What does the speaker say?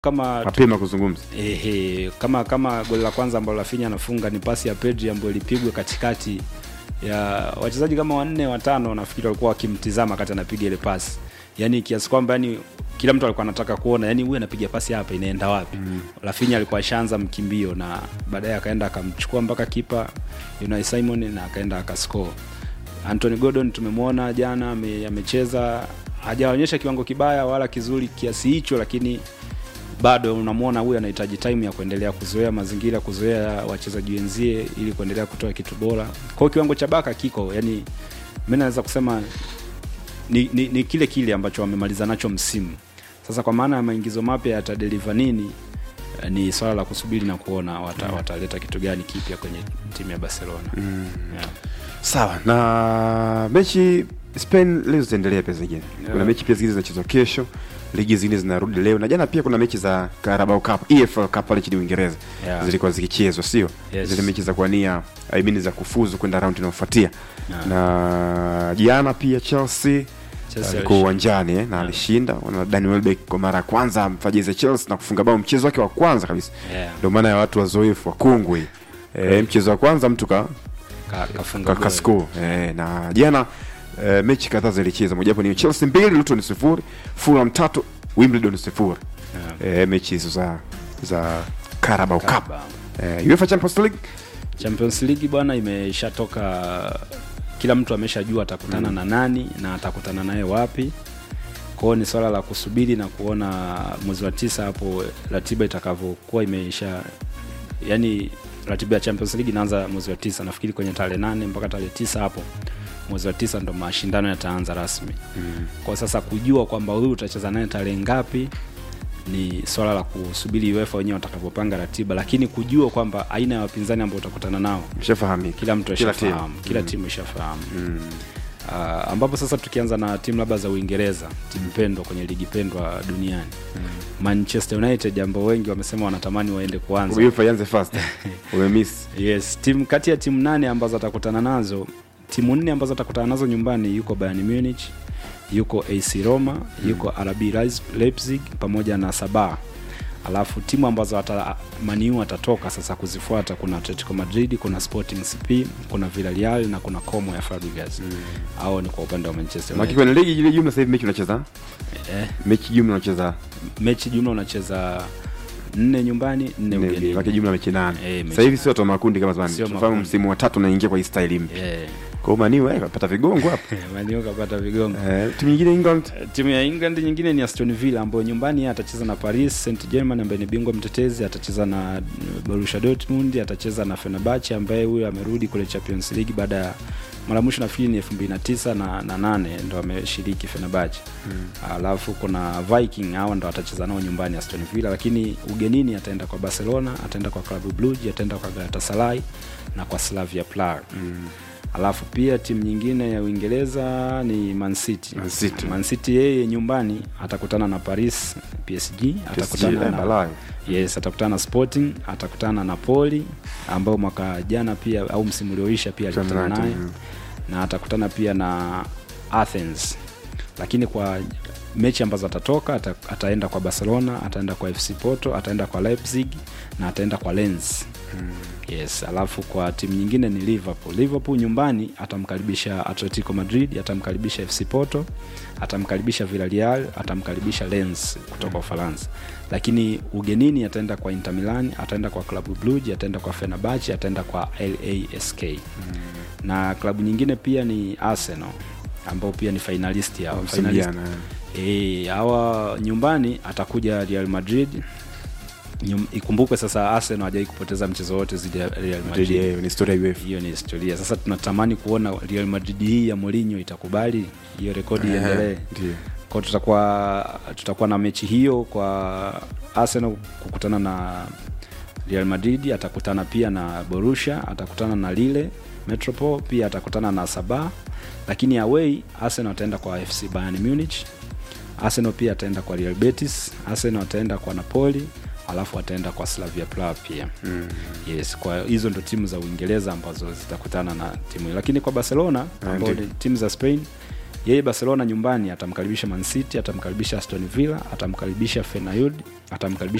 kama mapema kuzungumza ehe, kama kama goli la kwanza ambalo Rafinha anafunga ni pasi ya Pedri ambayo ilipigwa katikati ya wachezaji kama wanne watano, nafikiri walikuwa wakimtizama wakati anapiga ile pasi, yani kiasi kwamba yani kila mtu alikuwa anataka kuona yani huyu anapiga pasi hapa inaenda wapi. mm. Rafinha alikuwa ashaanza mkimbio na baadaye akaenda akamchukua mpaka kipa Unai Simon na akaenda akascore. Anthony Gordon tumemwona jana ame- amecheza, hajaonyesha kiwango kibaya wala kizuri kiasi hicho, lakini bado unamwona huyu anahitaji time ya kuendelea kuzoea mazingira, kuzoea wachezaji wenzie ili kuendelea kutoa kitu bora. Kwa hiyo kiwango cha Baka kiko, yani mimi naweza kusema ni, ni, ni kile kile ambacho wamemaliza nacho msimu. Sasa kwa maana ya maingizo mapya yatadeliver nini, eh, ni swala la kusubiri na kuona wata, wataleta kitu gani kipya kwenye timu ya Barcelona mm. yeah. sawa na mechi spain leo zitaendelea pia zingine Yeah. kuna mechi pia zingine zinachezwa kesho ligi zingine zinarudi leo na jana pia kuna mechi za carabao cup efl cup pale nchini uingereza Yeah. zilikuwa zikichezwa sio Yes. zile mechi za kuania I mean za kufuzu kwenda raundi inayofuatia Yeah. na jana pia chelsea Chelsea alikuwa alishinda. uwanjani eh, na alishinda na Danny Welbeck kwa mara ya kwanza amfajize Chelsea na kufunga bao mchezo wake wa kwanza kabisa Yeah. ndio maana ya watu wazoefu wakungwi eh, mchezo wa kwanza mtu ka Ka, kafunga ka- goli. kasco eh, na jana eh, mechi kadhaa zilicheza mojawapo ni Chelsea mbili Luton sifuri Fulham tatu Wimbledon sifuri Yeah. eh, mechi hizo za za Carabao Cup Carabao. eh, UEFA Champions League Champions League bwana imeshatoka, kila mtu ameshajua atakutana mm. na nani na atakutana naye wapi. Kwa hiyo ni swala la kusubiri na kuona mwezi wa tisa hapo ratiba itakavyokuwa imeisha, yani ratiba ya Champions League inaanza mwezi wa tisa, nafikiri kwenye tarehe nane mpaka tarehe tisa hapo mwezi wa tisa ndo mashindano yataanza rasmi mm. Kwa sasa kujua kwamba huyu utacheza naye tarehe ngapi ni swala la kusubiri UEFA wenyewe watakavyopanga ratiba, lakini kujua kwamba aina ya wapinzani ambao utakutana nao mshafahamika kila mtu Kila ashafahamu, timu. kila timu ishafahamu uh, ambapo sasa tukianza na timu labda za Uingereza, timu pendwa kwenye ligi pendwa duniani Manchester United ambao wengi wamesema wanatamani waende kuanza UEFA ianze fast umemiss Yes, timu kati ya timu nane ambazo atakutana nazo, timu nne ambazo atakutana nazo nyumbani yuko Bayern Munich, yuko AC Roma, yuko RB Leipz- Leipzig pamoja na Sabah. Alafu timu ambazo ata, Maniu atatoka sasa kuzifuata kuna Atletico Madrid, kuna Sporting CP, kuna Villarreal na kuna Como ya Fabregas. Mm. Hao ni kwa upande wa Manchester Maki United. kwenye ligi ile jumla sasa hivi mechi unacheza Eh, mechi jumla unacheza mechi jumla unacheza nne nyumbani, nne nne, ugenini. maki jumla mechi nane Eh, mechi sasa hivi sio watu wa makundi kama zamani Sio tunafahamu makundi. msimu wa tatu unaingia kwa hii style mpya Eh, kwa hiyo maniu eh kapata vigongo hapa Maniu kapata vigongo. eh, timu nyingine England timu ya England nyingine ni Aston Villa ambayo nyumbani yeye atacheza na Paris Saint Germain ambaye ni bingwa mtetezi, atacheza na Borussia Dortmund, atacheza na Fenerbahce ambaye huyo amerudi kule Champions League baada ya mara mwisho nafikiri ni 2009 na na nane ndo ameshiriki Fenerbahce. Alafu kuna Viking hao ndo atacheza nao nyumbani Aston Villa, lakini ugenini ataenda kwa Barcelona, ataenda kwa Club Brugge, ataenda kwa Galatasaray na kwa Slavia Prague. Alafu pia timu nyingine ya Uingereza ni Man City. Man City. Man City yeye nyumbani atakutana na Paris PSG, atakutana eh, na balaa. Yes, atakutana na Sporting, atakutana na Napoli ambao mwaka jana pia au msimu ulioisha pia alikutana United, naye mm. na atakutana pia na Athens. Lakini kwa mechi ambazo atatoka ata, ataenda kwa Barcelona, ataenda kwa FC Porto, ataenda kwa Leipzig na ataenda kwa Lens. Yes, alafu kwa timu nyingine ni Liverpool. Liverpool nyumbani atamkaribisha Atletico Madrid, atamkaribisha FC Porto, atamkaribisha Villarreal, atamkaribisha Lens kutoka Ufaransa. Lakini ugenini ataenda kwa Inter Milan, ataenda kwa Club Brugge, ataenda kwa Fenerbahce, ataenda kwa LASK. Na klabu nyingine pia ni Arsenal ambao pia ni finalist hao. Msimu Finalist. jana, eh. Eh, hawa nyumbani atakuja Real Madrid. Nyum, ikumbukwe sasa Arsenal hajai kupoteza mchezo wote zidi ya Real Madrid, Madrid. eh, ni historia ya UEFA Hiyo ni historia. Sasa tunatamani kuona Real Madrid hii ya Mourinho itakubali hiyo rekodi Eh, iendelee. ndio. Kwa tutakuwa tutakuwa na mechi hiyo kwa Arsenal kukutana na Real Madrid, atakutana pia na Borussia, atakutana na Lille Metropole, pia atakutana na Sabah, lakini away Arsenal ataenda kwa FC Bayern Munich. Arsenal pia ataenda kwa Real Betis, Arsenal ataenda kwa Napoli, alafu ataenda kwa Slavia Praha pia. Mm. Yes, kwa hizo ndo timu za Uingereza ambazo zitakutana na timu hiyo, lakini kwa Barcelona Ah, ambao ndio. ni timu za Spain yeye barcelona nyumbani atamkaribisha man city atamkaribisha aston villa atamkaribisha fenayud atamkaribisha